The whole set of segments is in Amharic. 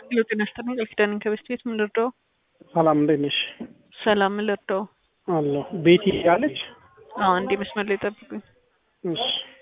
ሄሎ ጤና ይስጥልኝ ቃል ኪዳን ከበስት ቤት ምን ልርዳው? ሰላም እንዴት ነሽ? ሰላም ምን ልርዳው? አለሁ ቤቲ አለች። አዎ እንዴ መስመር ላይ ጠብቁኝ። እሺ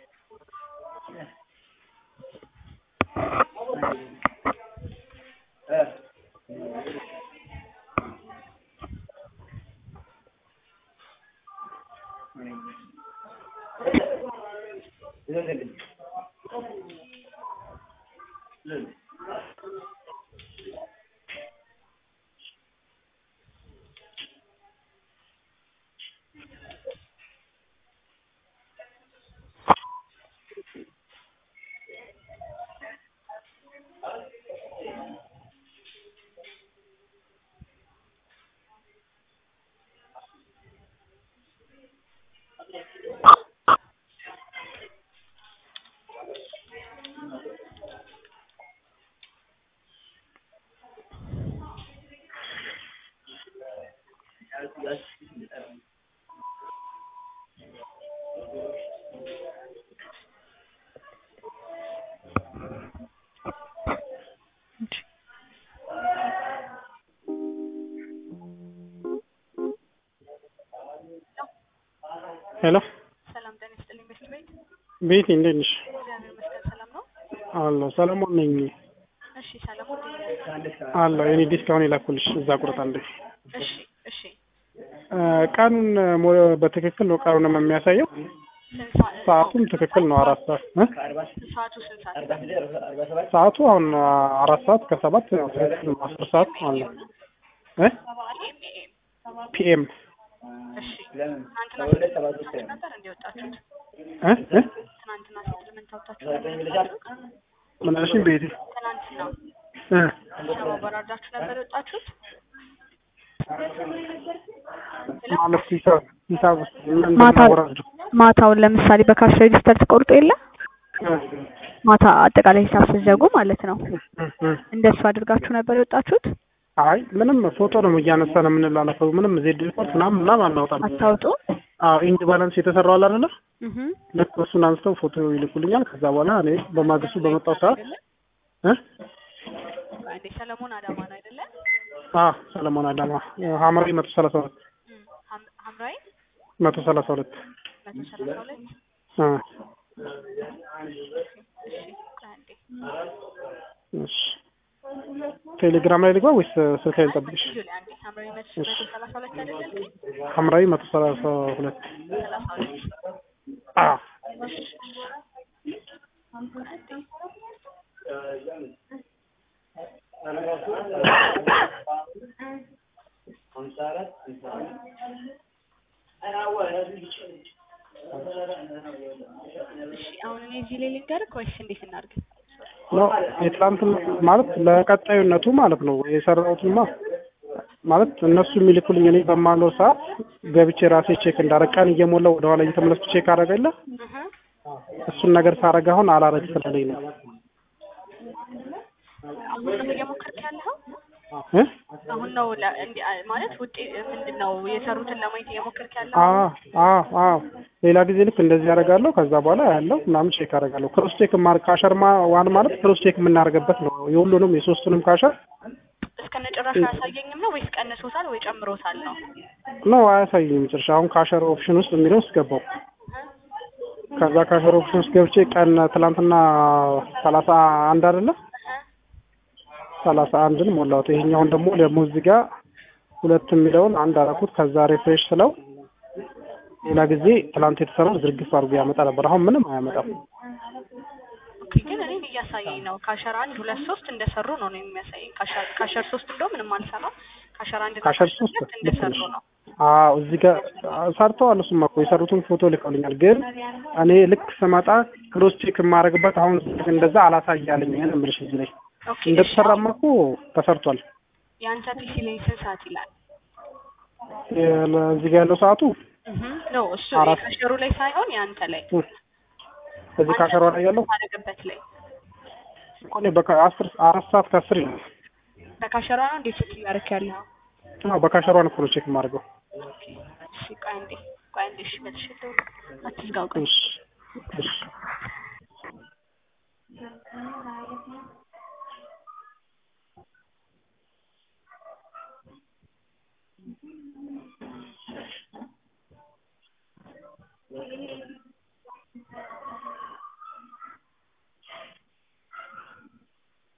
ሄሎ ሰላም ጤና ይስጥልኝ በስት ቤት ቤቲ እንዴት ነሽ? እግዚአብሔር ይመስገን ሰላም ነው። አለሁ ሰለሞን ነኝ። እሺ ሰላም እንዴት ነህ? አለሁ የኔ ዲስካውን የላኩልሽ እዛ ቁርጥ አንዴ እሺ እሺ እ ቀኑን ሞ- በትክክል ነው ቀኑንም የሚያሳየው ስንት ሰዓት ሰዓቱም ትክክል ነው አራት ሰዓት እ? ሰዓቱ ስንት ሰዓት? ሰዓቱ አሁን አራት ሰዓት ከሰባት ያው ትክክል ነው አስር ሰዓት አለ እ ኤም ኤም ፒኤም እሺ ትናንትና ሴትልመንት ነበር እንደ ወጣችሁት? እ እ ትናንትና ሴትልመንት አውጥታችሁ ነበር የወጣችሁት? ምን አልሽኝ ቤቲ ትናንትና እ አዲስ አበባ ወራርዳችሁ ነበር የወጣችሁት? ማለት ሂሳብ ሂሳብ ምን ማታ እንደማወራድ ማታውን ለምሳሌ በካሽ ሬጅስተር ትቆርጡ የለ ማታ አጠቃላይ ሂሳብ ስትዘጉ ማለት ነው። እንደሱ አድርጋችሁ ነበር የወጣችሁት? አይ ምንም ፎቶ ነው እያነሳ ነው የምንላለፈው። ምንም ዜድ ሪፖርት ምናምን ምናምን አናወጣም። አታውጡ? አዎ ኢንድ ባላንስ የተሰራው አለ አይደለ? እህ ልክ እሱን አንስተው ፎቶ ይልኩልኛል። ከዛ በኋላ እኔ በማግስቱ በመጣው ሰዓት እ እንዴ ሰለሞን አዳማ ነው አይደለ? አ ሰለሞን አዳማ ሐምራዊ መቶ ሰላሳ ሁለት እም፣ ሐም- ሐምራዊ መቶ ሰላሳ ሁለት መቶ ሰላሳ ሁለት አ እሺ አንዴ እሺ ቴሌግራም ላይ ልግባ ወይስ ስልክ ላይ ልጠብቅሽ? እዚሁ ላይ አንዴ ሐምራዊ መቶ መቶ ሰላሳ ሁለት አይደለ ያልከኝ? ሐምራዊ መቶ ሰላሳ ሁለት ሰላሳ ሁለት አ እሺ እሺ አንዴ እሺ አሁን እኔ እዚህ ላይ ልንገርህ ወይስ እንዴት እናድርግ? ነው የትላንት ማለት ለቀጣዩነቱ ማለት ነው የሰራሁትማ ማለት እነሱ የሚልኩልኝ እኔ በማለው ሰዓት ገብቼ ራሴ ቼክ እንዳረግ ቀን እየሞላው ወደኋላ እየተመለስኩ ቼክ አደረገለ እህ እሱን ነገር ሳረግ አሁን አላረግ ስለለኝ ነው አሁን ነው እየሞከርክ ያለኸው? እ አሁን ነው ለ- እንዲ- አ- ማለት ውጤት ምንድን ነው የሰሩትን ለማየት እየሞከርክ ያለኸው? አ አ አ ሌላ ጊዜ ልክ እንደዚህ ያደርጋለሁ ከዛ በኋላ ያለው ምናምን ቼክ አደርጋለሁ ክሮስ ቼክ ማር ካሸር ማ ዋን ማለት ክሮስ ቼክ የምናደርግበት ነው የሁሉንም የሶስቱንም ካሸር እስከነ ጭራሹ አያሳየኝም ነው ወይስ ቀንሶታል ወይ ጨምሮታል ነው? ነው አያሳይም መጨረሻ አሁን ካሸር ኦፕሽን ውስጥ የሚለው ውስጥ ገባው ከዛ ካሸር ኦፕሽን ውስጥ ገብቼ ቀን ትላንትና ሰላሳ አንድ አይደለ ሰላሳ አንድን ሞላሁት ይሄኛውን ደግሞ ደግሞ እዚህ ጋር ሁለት የሚለውን አንድ አደረኩት ከዛ ሪፍሬሽ ስለው ሌላ ጊዜ ትላንት የተሰራው ዝርግፍ አድርጎ ያመጣ ነበር አሁን ምንም አያመጣም ኦኬ ግን እኔን እያሳየኝ ነው። ካሸር አንድ ሁለት ሶስት እንደሰሩ ነው ነው የሚያሳየኝ። ካሸር ካሸር ሶስት እንደው ምንም አልሰራም። ካሸር አንድ እና ካሸር ሶስት ሁለት ልክ እንደሰሩ ነሽ ነው። አዎ እዚህ ጋር ሰርተዋል እሱማ እኮ የሰሩትን ፎቶ ልከውልኛል ግን እኔ ልክ ስመጣ ክሮስ ቼክ የማደርግበት አሁን እንደዛ አላሳያለኝ ይሄን እምልሽ እዚህ ላይ ኦኬ እሺ፣ እንደተሰራማ እኮ ተሰርቷል የአንተ ፒሲ ላይ ስንት ሰዓት ይላል? የ- እዚህ ጋር ያለው ሰዓቱ እህ ነው እሱ አራት የካሸሩ ላይ ሳይሆን የአንተ ላይ እዚህ ካሸሯ ላይ ያለው ታደርግበት ላይ እኮ እኔ በቃ አስር አራት ሰዓት ከአስር ይላል በካሸሯ ነው እንዴት ስትል ያደርክ ያለው? አዎ በካሸሯ ነው እኮ ቼክ የማደርገው እሺ ቆይ አንዴ ቆይ አንዴ እሺ መልሼ ልደውል። አትዝጋው ቆይ እሺ እሺ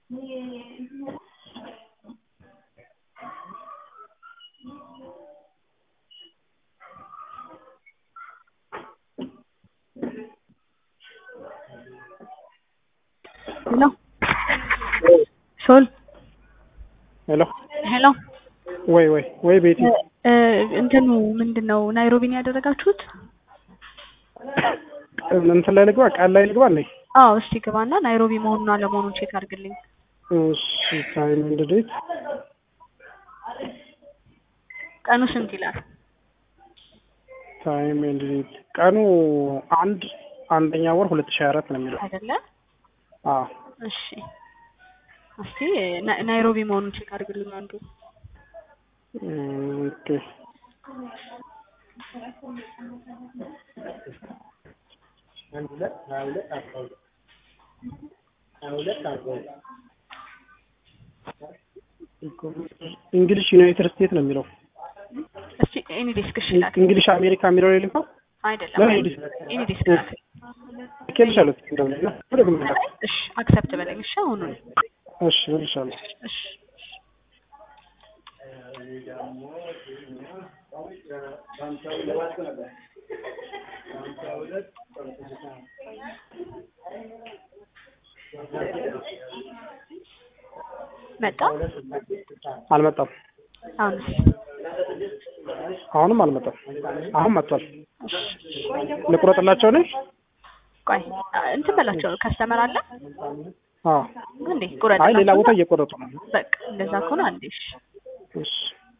ሄሎ ሶል ሄሎ ሄሎ ወይ ወይ ወይ ቤቲ እ እንትኑ ምንድን ነው ናይሮቢን ያደረጋችሁት? እንትን ላይ ልግባ ቃል ላይ ልግባ እንዴ? አዎ እስቲ ግባና ናይሮቢ መሆኑን አለመሆኑን ቼክ አድርግልኝ። እሺ ታይም ኤንድ ዴት ቀኑ ስንት ይላል? ታይም ኤንድ ዴት ቀኑ አንድ አንደኛ ወር ሁለት ሺህ አራት ነው የሚለው። አይደለ? አዎ እሺ እስቲ ና- ናይሮቢ መሆኑን ቼክ አድርግልኝ አንዱ እም፣ ኦኬ እንግሊሽ ዩናይትድ ስቴትስ ነው የሚለው። እስቲ ኤኒ ዴስክ እሺ ላክ። እንግሊሽ አሜሪካ የሚለው ላይ ልንፋ አይደለም ለምን ኤኒ እንግሊሽ? ኤኒ ዴስክ ላክ። ልኬልሻለሁ። እንደውም እና ወደ ግምት ላክ። እሺ አክሰፕት በለኝ እሺ አሁኑን እሺ እልሻለሁ። እሺ መጣ አልመጣም። አሁንስ አሁንም አልመጣም። አሁን መጥቷል። ልቁረጥላቸው ነኝ? ቆይ አ- እንትን በላቸው ከስተመር አለ አዎ። እንዴ ቁረጥ አይ ሌላ ቦታ እየቆረጡ ነው። በቃ እንደዛ ከሆነ አንዴ እሺ እሺ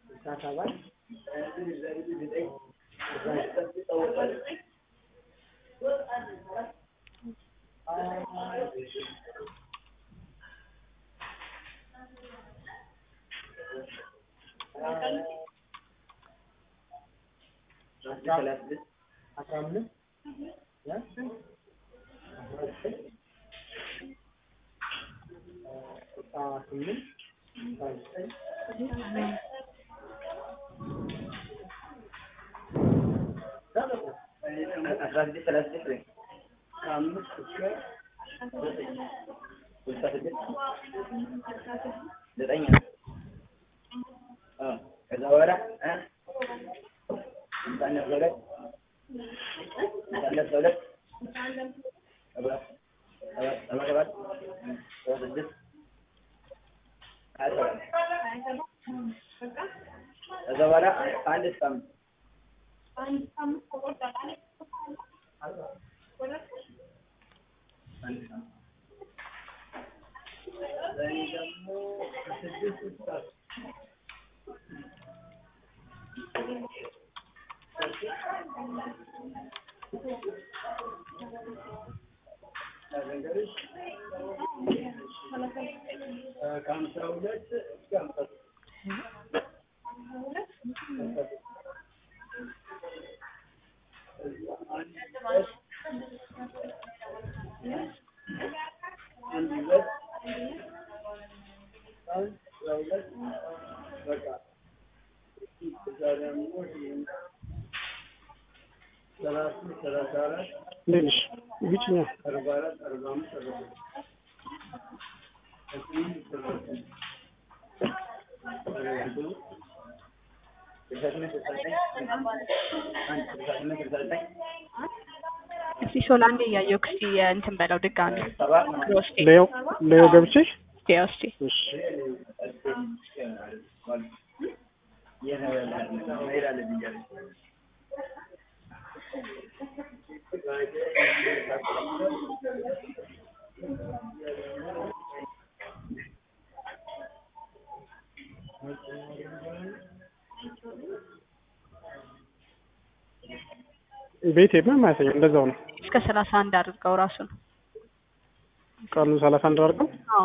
ከዛ በኋላ ሁለት ከዛ በኋላ አንድ እስከ አምስት ከሀምሳ ሁለት እስከ ሀምሳ አንድ ሁለት አንድ ሁለት በቃ እዛ ደግሞ ሰላሳ ሰላሳ አራት እንዴት ነሽ? ግጭኛ አርባ አራት አርባ አምስት አርባ ስድስት ስልሳ ስምንት ስልሳ ዘጠኝ ስልሳ ስምንት ስልሳ ዘጠኝ አንድ ስልሳ ስምንት ስልሳ ዘጠኝ እስቲ ሾላ አንዴ እያየሁ እስቲ እንትን በለው ድጋሚ ሰባ ክሮስቴ ሌዮ ሌዮ ገብቼ እስቲ ያው እስቲ እሺ መሄድ አለብኝ እያለች ቤት ምንም አያሳይም። እንደዛው ነው። እስከ ሰላሳ አንድ አድርገው ራሱን ቀኑ ሰላሳ አንድ አድርገው አዎ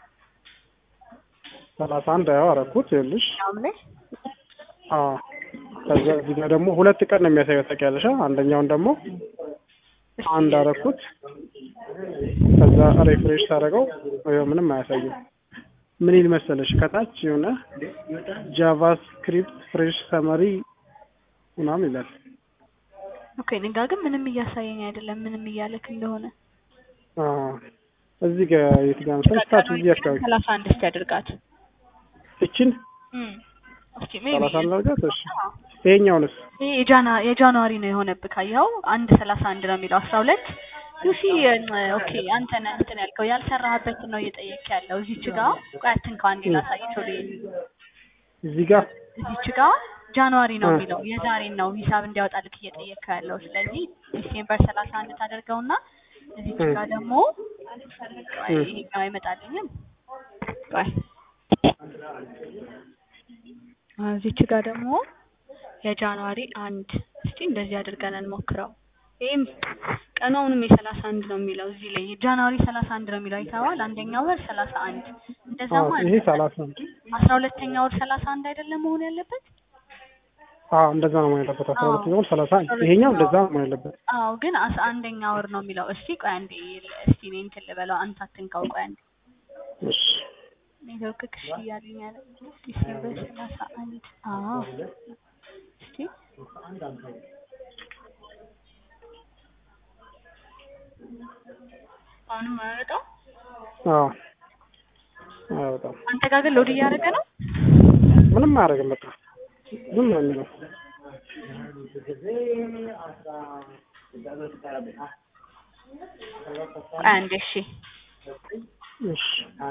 ሰላሳ አንድ ያው አደረኩት። ይኸውልሽ አሁን ላይ አዎ ከዛ እዚህ ጋር ደግሞ ሁለት ቀን ነው የሚያሳየው ታውቂያለሽ። አንደኛውን ደግሞ እስቲ አንድ አደረኩት። ከዛ ሪፍሬሽ ታደርገው ይኸው ምንም አያሳይም። ምን ይል መሰለሽ ከታች የሆነ ጃቫስክሪፕት ፍሬሽ ሰመሪ ምናምን ይላል። ኦኬ እኔ ጋ ግን ምንም እያሳየኝ አይደለም ምንም እያለክ እንደሆነ አዎ እዚህ ጋር የት ጋር መሰለሽ? ታች እዚህ አካባቢ ሰላሳ አንድ እስቲ አድርጋት። እችን እም፣ እስኪ ሜቢ ሰላሳ አንድ አድርጋት። እሺ ይሄኛውንስ ይሄ የጃና የጃንዋሪ ነው የሆነብህ ካየኸው አንድ ሰላሳ አንድ ነው የሚለው አስራ ሁለት ዩሲ ኦኬ አንተ ነህ እንትን ያልከው ያልሰራህበትን ነው እየጠየቅ ያለው እዚች ጋ ቆይ አትንካው አንዴ ላሳይቸው ልሂድ እዚህ ጋር እዚች ጋ ጃንዋሪ ነው እ። የሚለው የዛሬን ነው ሂሳብ እንዲያወጣልክ እየጠየቅከው ያለው ስለዚህ ዲሴምበር ሰላሳ አንድ ታደርገውና እዚች እ። ጋ ደግሞ ቆይ እ። ይሄኛው አይመጣልኝም ቆይ አዎ፣ እዚች ጋ ደግሞ የጃንዋሪ አንድ እስቲ እንደዚህ አድርገን እንሞክረው ይህም ቀኑ አሁንም የሰላሳ አንድ ነው የሚለው እዚህ ላይ ጃንዋሪ ሰላሳ አንድ ነው የሚለው አይተኸዋል አንደኛው ወር ሰላሳ አንድ እንደዛማ አዎ፣ ይሄ ሰላሳ አንድ አስራ ሁለተኛ ወር ሰላሳ አንድ አይደለም መሆን ያለበት አዎ እንደዛ ነው ማለት ያለበት። አስራ አዎ። ሁለት ይሆን ሰላሳ አንድ ይሄኛው እንደዛ ነው ማለት ያለበት። አዎ ግን አስራ አንደኛ ወር ነው የሚለው እስቲ ቆይ አንዴ እስቲ እኔ እንትን ልበለው አንተ አትንካው ቆይ አንዴ እሺ ኔትወርክ ክሽ እያለኝ ያለ ዲሴምበር ሰላሳ አንድ አዎ እስቲ አሁንም አያመጣው አዎ አዎ በጣም አንተ ጋር ግን ሎድ እያደረገ ነው ምንም አያደርግም። በቃ ዝም ነው የሚለው። ቆይ አንዴ እሺ እሺ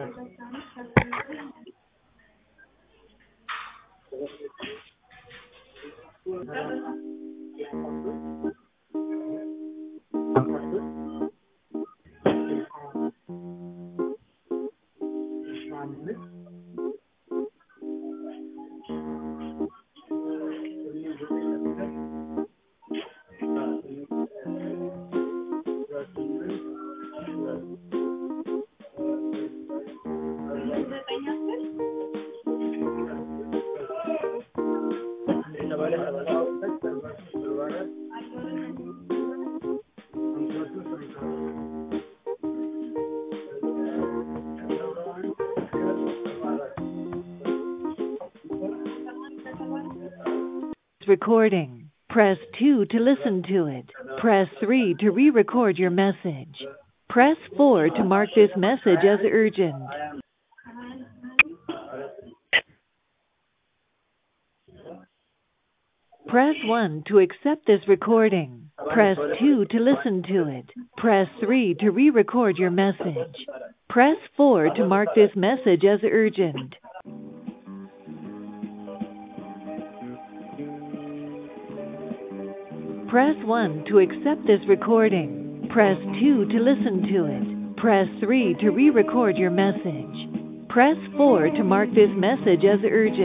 recording. Press 2 to listen to it. Press 3 to re-record your message. Press 4 to mark this message as urgent. Press 1 to accept this recording. Press 2 to listen to it. Press 3 to re-record your message. Press 4 to mark this message as urgent. Press 1 to accept this recording. Press 2 to listen to it. Press 3 to re-record your message. Press 4 to mark this message as urgent.